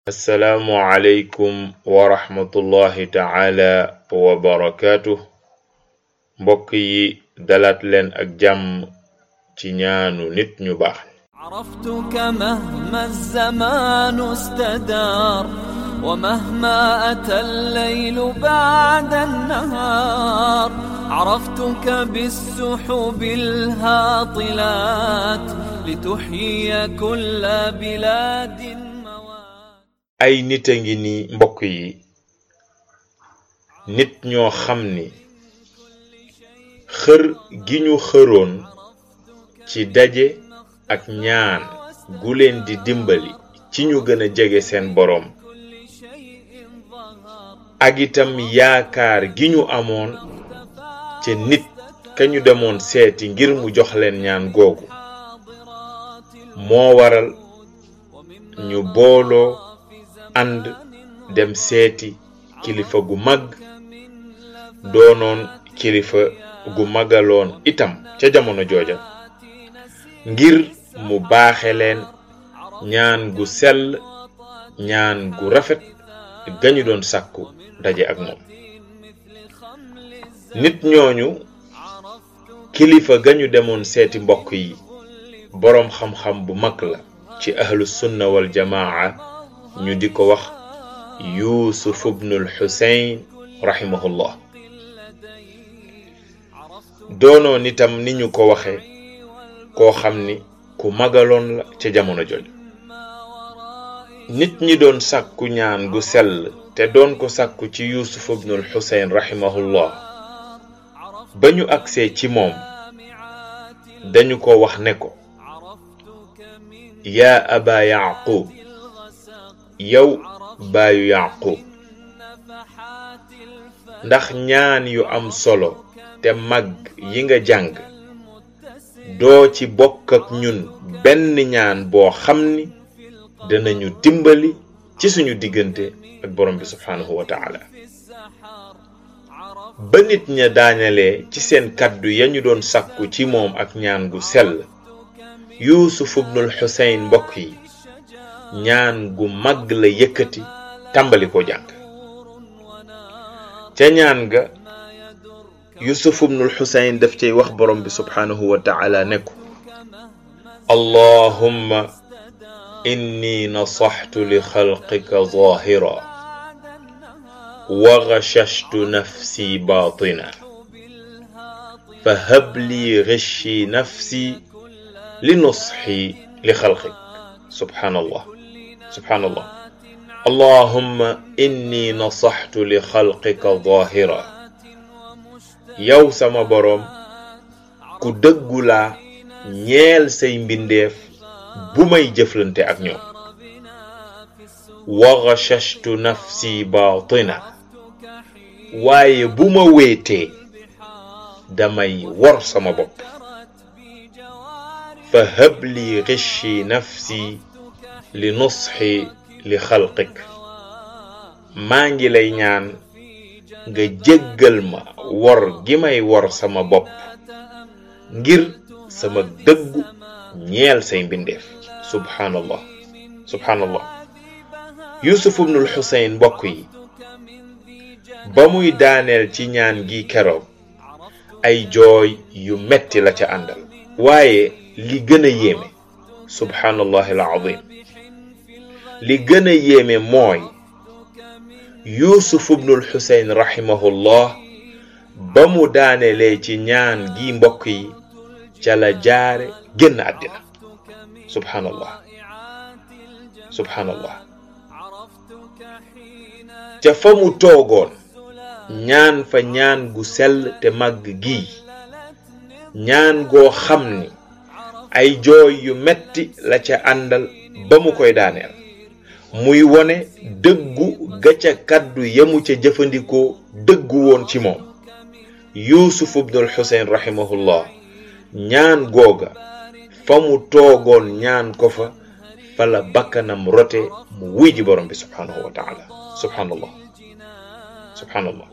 assalaamu aleykum wa rahmatullahi taala wa barakaatu mbokk yi dalaat leen ak jàmm ci ñaanu nit ñu baax عرفتك مهما الزمان استدار ومهما أتى الليل بعد النهار عرفتك بالسحب الهاطلات لتحيي كل بلاد موات ay nit a ngi ni mbokk yi nit ñoo xam ni xër gi ñu xëroon ci daje ak ñaan gu leen di dimbali ci ñu gën a jege seen boroom ak itam yaakaar gi ñu amoon ca nit ka ñu demoon seeti ngir mu jox leen ñaan googu moo waral ñu booloo ànd dem seeti kilifa gu mag doonoon kilifa gu magaloon itam ca jamono jooja ngir mu baaxe leen ñaan gu sell ñaan gu rafet gañu doon sàkku daje ak moom nit ñooñu kilifa gañu demoon seeti mbokk yi boroom xam-xam bu mag la ci ahlu sunna wal jamaa ñu di ko wax yuusuf ibnul xuseyn rahimahullah doonoon itam ni ñu ko waxe koo xam ni ku magaloon la ca jamono jooju nit ñi doon sàkku ñaan gu sell te doon ko sàkku ci yuusuf ibnul xuseyn rahimahullah ba ñu agsee ci moom dañu ko wax ne ko yaa aba yaqub yow baayu yaqub ndax ñaan yu am solo te mag yi nga jàng doo ci bokk ak ñun benn ñaan boo xam ni danañu dimbali ci suñu diggante ak borom bi subhaanahu wa taala ba nit ña daañalee ci seen kàddu ya ñu doon sàkku ci moom ak ñaan gu sell yuusuf ibnul xuseyn mbokk yi ñaan gu mag la yëkkati tàmbali ko jàng ca ñaan ga yusuf ibnul xuseyn daf cay wax borom bi subhaanahu wa taala ne ko allahumma inni nasaxtu li xalqika zahira wa gashashtu nafsi batina fa hab li gishi nafsi li nusxi li xalqik subhaanallah subhaanallah allahumma inni nasaxtu li xalqika zahira yow sama boroom ku dëggu laa ñeel say mbindeef bu may jëflante ak ñoom wa gashashtu nafsi baatina waaye bu ma wéetee damay wor sama bopp fa hab li gishi nafsi li nusxi li xalqik maa ngi lay ñaan nga jéggal ma wor gi may wor sama bopp ngir sama dëggu ñeel say mbindeef subhaanallah subhaanallah yusuf ibnul xuseyn mbokk yi ba muy daaneel ci ñaan gi keroog ay jooy yu metti la ca àndal waaye li gën a yéeme subhaanallahi alazim li gën a yéeme mooy yuusuf ibnul xuseyn rahimahullah ba mu daanelee ci ñaan gi mbokk yi ca la jaare génn àddina subhaanallah subhaanallah ca fa mu toogoon ñaan fa ñaan gu sell te màgg gii ñaan goo xam ni ay jooy yu metti la ca àndal ba mu koy daaneel muy wone dëggu ga ca kàddu yamu ca jëfandikoo dëggu woon ci moom yuusuf ibnul xuseyn rahimahullah ñaan googa fa mu toogoon ñaan ko fa fa la bakkanam rote mu wuy ji borom bi subhaanahu wa taala subhaanallah subhaanallah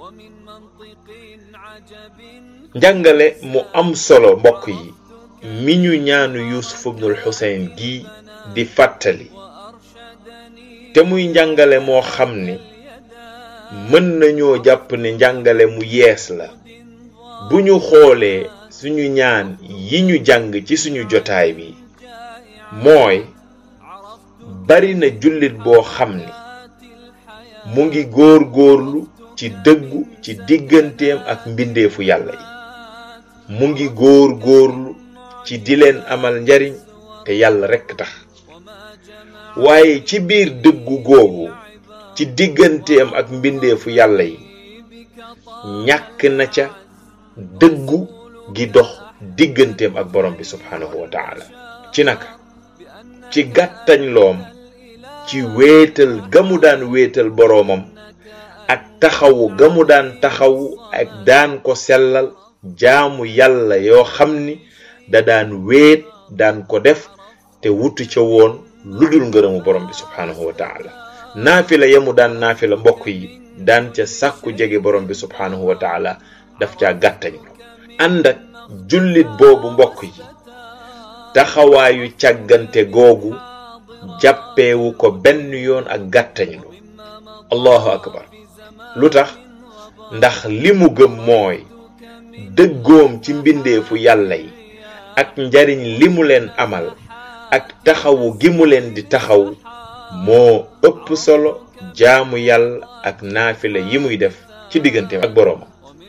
njàngale mu am solo mbokk yi mi ñu ñaanu yusuf ibnul xuseyn gi di fàttali te muy njàngale moo xam ni mën nañoo jàpp ne njàngale mu yees la bu ñu xoolee suñu ñaan yi ñu jàng ci suñu jotaay bi mooy bari na jullit boo xam ni mu ngi góor góorlu ci dëggu ci digganteem ak mbindeefu yàlla yi mu ngi góor góorlu ci di leen amal njariñ te yàlla rekk tax waaye ci biir dëggu googu ci digganteem ak mbindeefu yàlla yi ñàkk na ca dëggu gi dox digganteem ak borom bi subhaanahu wa taala ci naka ci gàttañ loom ci wéetal ga mu daan wéetal boroomam ak taxawu ga mu daan taxawu ak daan ko sellal jaamu yàlla yoo xam ni da daan wéet daan ko def te wutu ca woon lu dul ngërëmu borom bi subhaanahu wa taala naafila yamu daan naafila mbokk yi daan ca sàkku jege borom bi subhaanahu wa taala daf caa gàttañ ànd ak jullit boobu mbokk yi taxawaayu càggante googu jàppeewu ko benn yoon ak gàttañlu allahu akbar lu tax ndax li mu gëm mooy dëggoom ci mbindeefu yàlla yi ak njariñ li mu leen amal ak taxawu gi mu leen di taxaw moo ëpp solo jaamu yàlla ak naafila yi muy def ci digganteem ak boroomam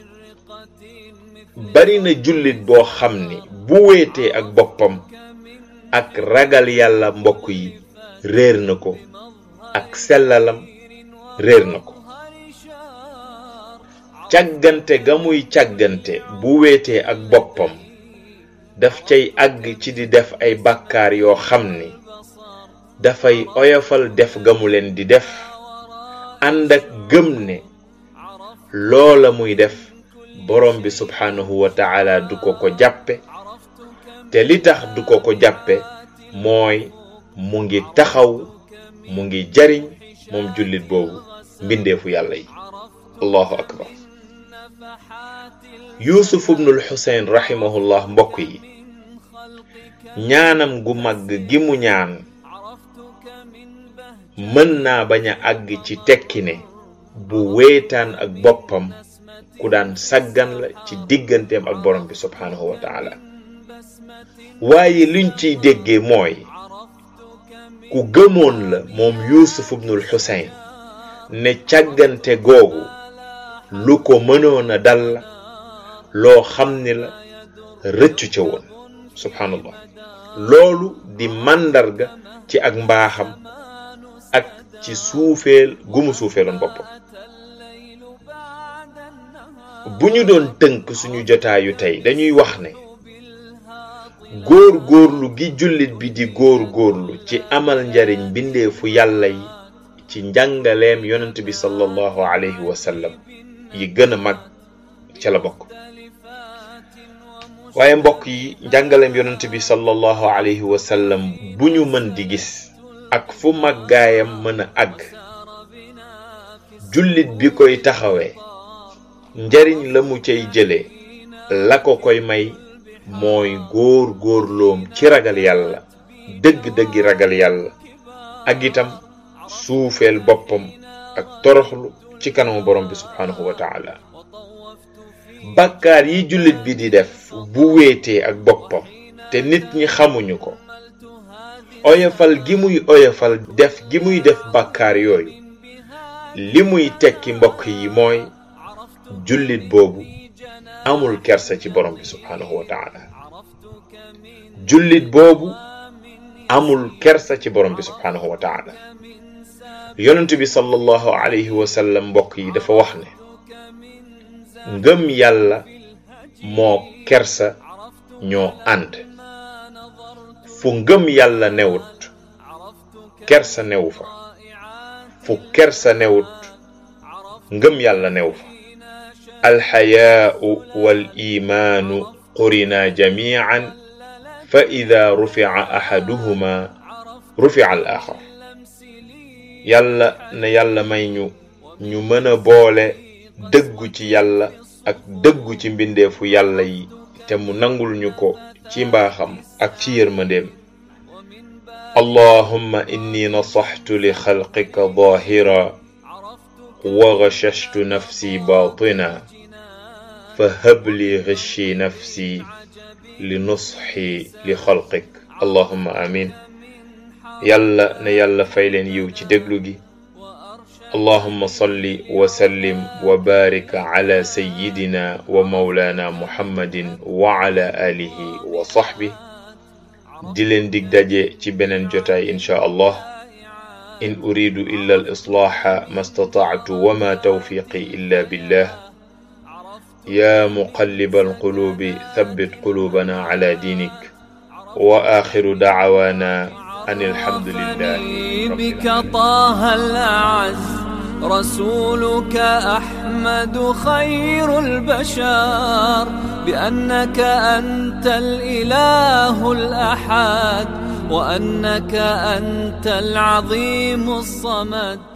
bari na jullit boo xam ni bu wéetee ak boppam ak ragal yàlla mbokk yi réer na ko ak sellalam réer na ko càggante ga muy càggante bu wéetee ak boppam daf cay àgg ci di def ay bàkkaar yoo xam ni dafay oyofal def ga mu leen di def ànd ak gëm ne loola muy def borom bi subhaanahu wa taala du ko ko jàppe te li tax du ko ko jàppe mooy mu ngi taxaw mu ngi jariñ moom jullit boobu mbindeefu yàlla yi allahu akbar yuusuf ibnul xuseyn rahimahullah mbokk yi ñaanam gu màgg gi mu ñaan mën naa bañ a àgg ci tekki ne bu wéetaan ak boppam ku daan saggan la ci digganteem ak borom bi subhaanahu wa taala waaye luñ ciy déggee mooy ku gëmoon la moom yuusuf ibnul xuseyn ne càggante googu lu ko mënoon a dal la loo xam ni la rëccu ca woon subhaanallah loolu di màndarga ci ak mbaaxam ak ci suufeel gu mu suufeeloon boppam bu ñu doon tënk suñu jotaayu tey dañuy wax ne góor góorlu gi jullit bi di góor góorlu ci amal njariñ mbindeefu yàlla yi ci njàngaleem yonent bi sallallahu alayhi wa sallam yi gën a mag ca la bokk waaye mbokk yi njàngaleem yonent bi sallallahu alayhi wa sallam bu ñu mën di gis ak fu màggaayam mën a àgg jullit bi koy taxawee njariñ la mu cay jële la ko koy may mooy góor góorloom ci ragal yàlla dëgg-dëggi ragal yàlla ak itam suufeel boppam ak toroxlu ci kanamu borom bi subhaanahu wa taala bàkkaar yi jullit bi di def bu wéetee ak boppam te nit ñi xamuñu ko oyofal gi muy oyofal def gi muy def bàkkaar yooyu li muy tekki mbokk yi mooy jullit boobu amul kersa ci borom bi subhaanahu wa taala jullit boobu amul kersa ci borom bi subhaanahu wa taala yonent bi sallallahu alayhi wa sallam mbokk yi dafa wax ne ngëm yàlla moo kersa ñoo ànd fu ngëm yàlla newut kersa newu fa fu kersa newut ngëm yàlla newu fa alxayaau wal imaanu qurina jamian fa ida rufica axaduhuma rufica al axar yàlla ne yàlla may ñu ñu mën a boole dëggu ci yàlla ak dëggu ci mbindeefu yàlla yi te mu nangul ñu ko ci mbaaxam ak ci yërmandeem اللهم إني نصحت لخلقك ظاهرا وغششت نفسي باطنا فهب لي غشي نفسي لنصحي لخلقك اللهم آمين يلا نيلا فايلن يو ci déglu gi اللهم صل وسلم وبارك على سيدنا ومولانا محمد وعلى آله وصحبه di leen dig daje ci beneen jotaay insha allah in uridu illa al islaaha ma statactu wama tawfiqi illa billah ya muqallib alqulubi thabbit qulubana ala dinik wa akhiru dacwana an alhamdulillahi بك طه الأعز رسولك أحمد خير البشر بأنك أنت الإله الأحد وأنك أنت العظيم الصمد